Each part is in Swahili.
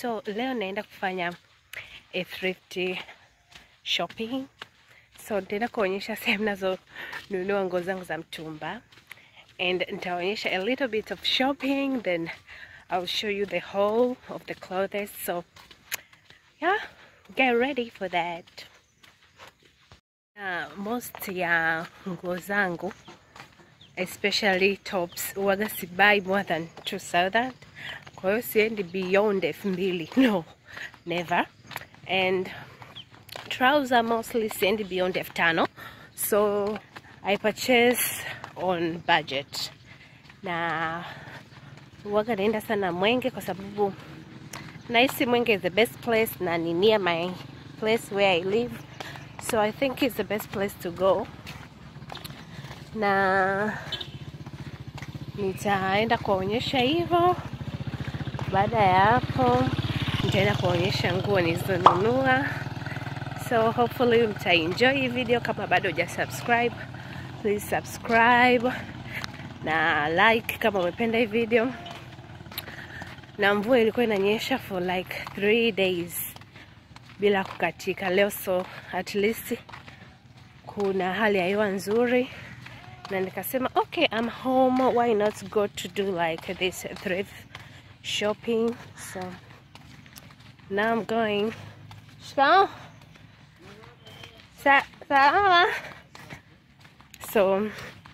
So leo naenda kufanya a thrift shopping. So nitaenda kuonyesha sehemu nazonunua nguo zangu za mtumba and nitaonyesha a little bit of shopping then I'll show you the whole of the clothes. So yeah, get ready for that. Uh, most ya nguo zangu especially tops huwaga sibai more than 2000 kwa hiyo siendi beyond elfu mbili no never and trouser mostly siendi beyond elfu tano so i purchase on budget na huwaga naenda sana mwenge kwa sababu nahisi mwenge is the best place na ni near my place where i live so i think it's the best place to go na nitaenda kuonyesha hivyo. Baada ya hapo, nitaenda kuonyesha nguo nilizonunua. So hopefully mtaenjoy hii video. Kama bado huja subscribe, please subscribe na like kama umependa hii video. Na mvua ilikuwa inanyesha for like three days bila kukatika leo, so at least kuna hali ya hewa nzuri na nikasema okay I'm home why not go to do like this thrift shopping so now I'm going shikao Sa salama so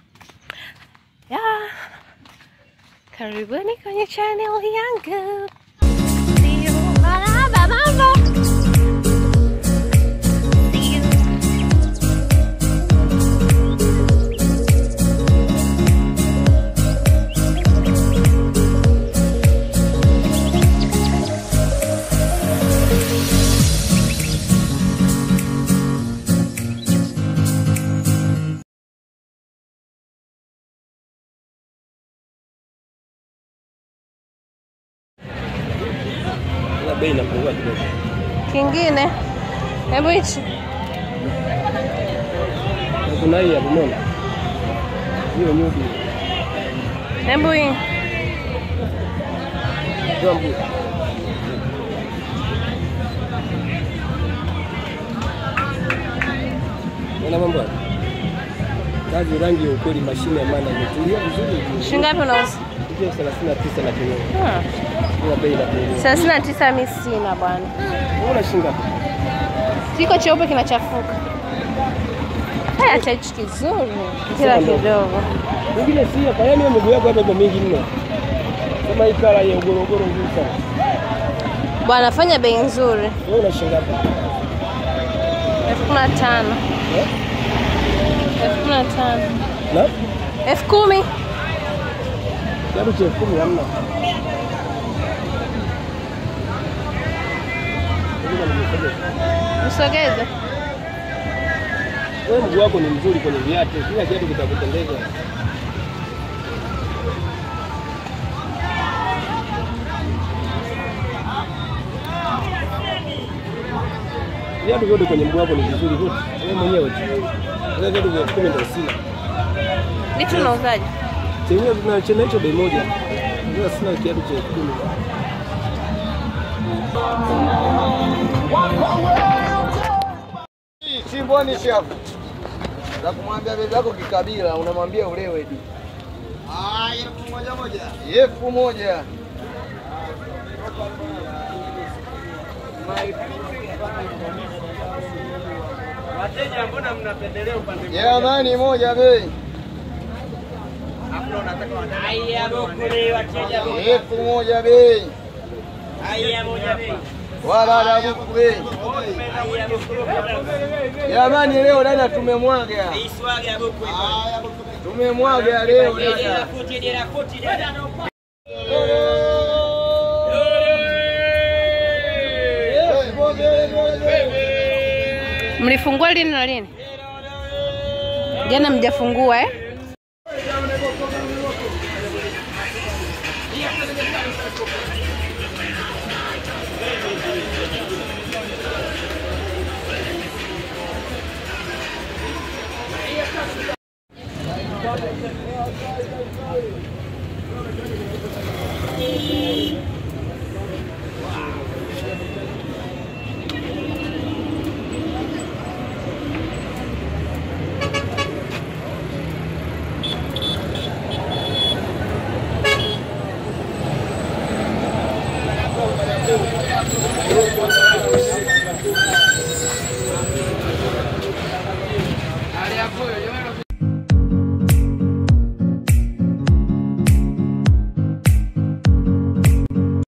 yeah karibuni kwenye channel yangu See you. Marhaba, mambo See you. Ila bei inapungua kidogo. kingine hebu hichi Na kuna hii ya Lumona. Hiyo nyudi. hebu hii Jambo. Ona mambo. haya. Kazi rangi ya ukweli mashine ya maana imetulia vizuri. shingapi unauza Hiyo 39 na kidogo. Hmm. Hiyo bei inapungua. thelathini na tisa mi sina bwana Unaona shinga? kiko cheupe kinachafuka haya hata hichi kizuri kila Sasa ndo. kidogo Mwingine si hapa, yaani hiyo miguu yako hapa ipo mingi mno. Kama hii kala ya ugorogoro nzuri sana. bwana fanya bei nzuri Wewe una shinga hapa? elfu kumi na tano Eh? elfu kumi na tano Na? elfu kumi Kiatu cha elfu kumi hamna. usogeze Wewe mguu wako ni mzuri kwenye viatu, kila kiatu kitakupendeza. Viatu vyote kwenye mguu wako ni vizuri vyote, wewe mwenyewe tu. Wewe viatu vya elfu kumi ndio sina. vitu unauzaje Chenyewe tuna chena hicho bei moja. Ndio sina kiatu cha elfu kumi. Chimboni shafu za kumwambia bebe yako kikabila, unamwambia ulewe di elfu moja moja, elfu moja Wateja, mbona mnapendelea upande jamani, moja bei Haya bokule wateja elfu moja bei haya moja bei. wala buku bei Haya bokule. jamani, leo dada tumemwaga, Iswaga bokule. tumemwaga leo Dera dada. kuti dera kuti dada. mlifungua lini na lini jana mjafungua eh